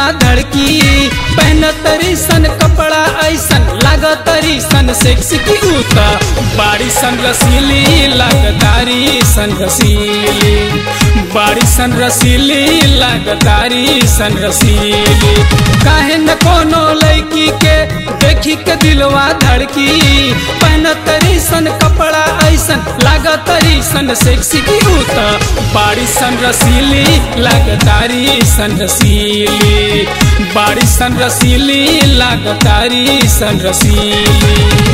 धड़की पहन तरी सन कपड़ा ऐसन लाग तरी सन सेक्स की उता बाड़ी सन रसीली लागदारी सन रसीली बाड़ी सन रसीली लागदारी सन रसीली काहे न कोनो लड़की के देखी के दिलवा धड़की पहन तरी सन कपड़ा ऐसन लाग तरी सन सेक्सी की उता बाड़ी सन रसीली लागदारी सन रसीली बाड़ी सन रसीली लागदारी सन रसीली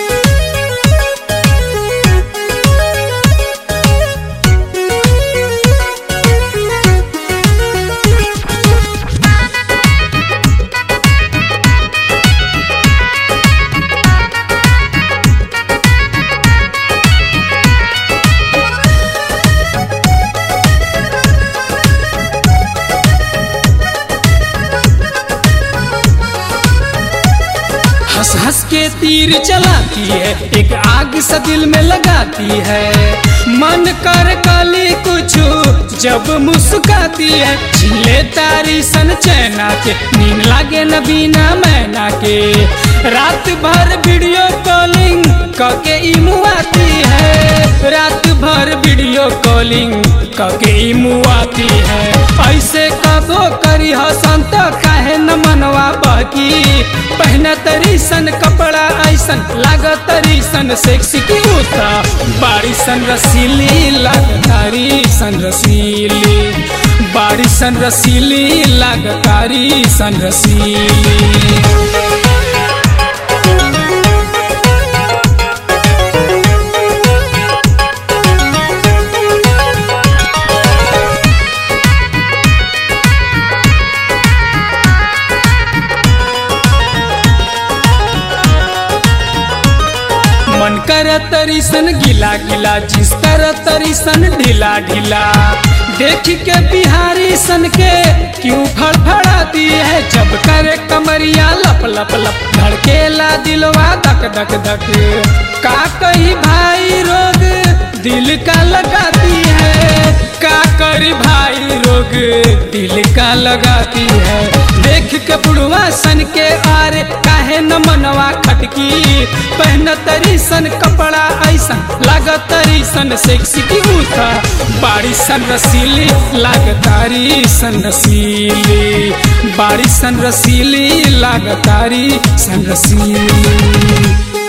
हंस हंस के तीर चलाती है एक आग सा दिल में लगाती है मन कर काली कुछ जब मुस्काती है झीले तारी सन चैना के नींद लागे न बिना मैना के रात भर वीडियो कॉलिंग कके इमुआती है रात भर वीडियो कॉलिंग कके इमुआती है ऐसे कबो करी हसन तो काहे न मनवा बाकी पहना तरी सन कपड़ा ऐसन लाग तरी सन सेक्सी की उता बाड़ी सन रसीली लागतारी सन रसीली बाड़ी सन रसीली लागतारी सन रसीली मन कर तरी सन गिला गिला जिस कर तरी सन ढीला ढीला देख के बिहारी सन के क्यों फड़फड़ाती है जब करे कमरिया लप लप लप धड़केला दिलवा धक धक धक का कही भाई रोग दिल का लगाती है का करी भाई रोग दिल का लगाती है देख के बुढ़वा सन के आरे काहे न मनवा खटकी पहन तरी सन कपड़ा ऐसन लाग तरी सन सेक्सी की उठा बाड़ी सन रसीली लाग तारी सन रसीली बाड़ी सन रसीली लाग तारी सन रसीली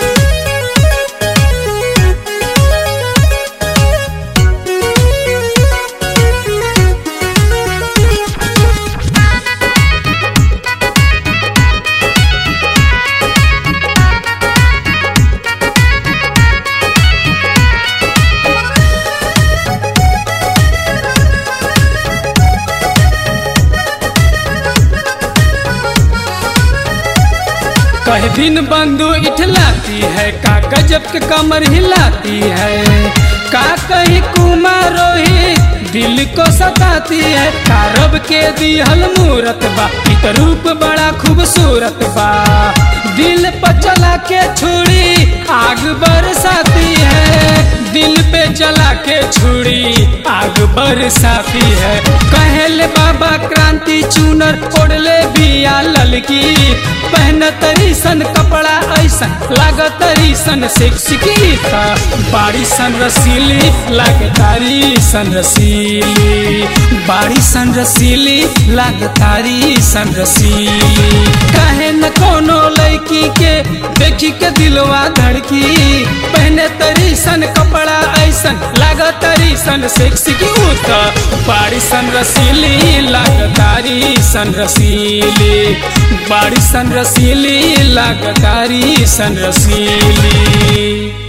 कह दिन बंधु इठलाती है का गजब के कमर हिलाती है का कही कुमार रोहित दिल को सताती है कारब के दिहल मूरत बा इत रूप बड़ा खूबसूरत बा दिल पर चला के छुड़ी आग बरसाती है दिल पे चला के छुड़ी आग बरसाती है कहले बाबा क्रांति चूनर ओढ़ले बिया ललकी पहन तरी सन कपड़ा ऐसन लाग तरी सन सेक्सी की था बाड़ी सन रसीली लाग तारी सन रसीली बाड़ी सन रसीली लाग तारी सन रसीली काहे न कोनो लड़की के देखी के दिलवा धड़की पहने तरी सन कपड़ा ऐसन लाग तरी सन सेक्सी की उता बाड़ी सन रसीली लाग तारी सन रसीली बाड़ी सन रसीली लाग तारी सन रसीली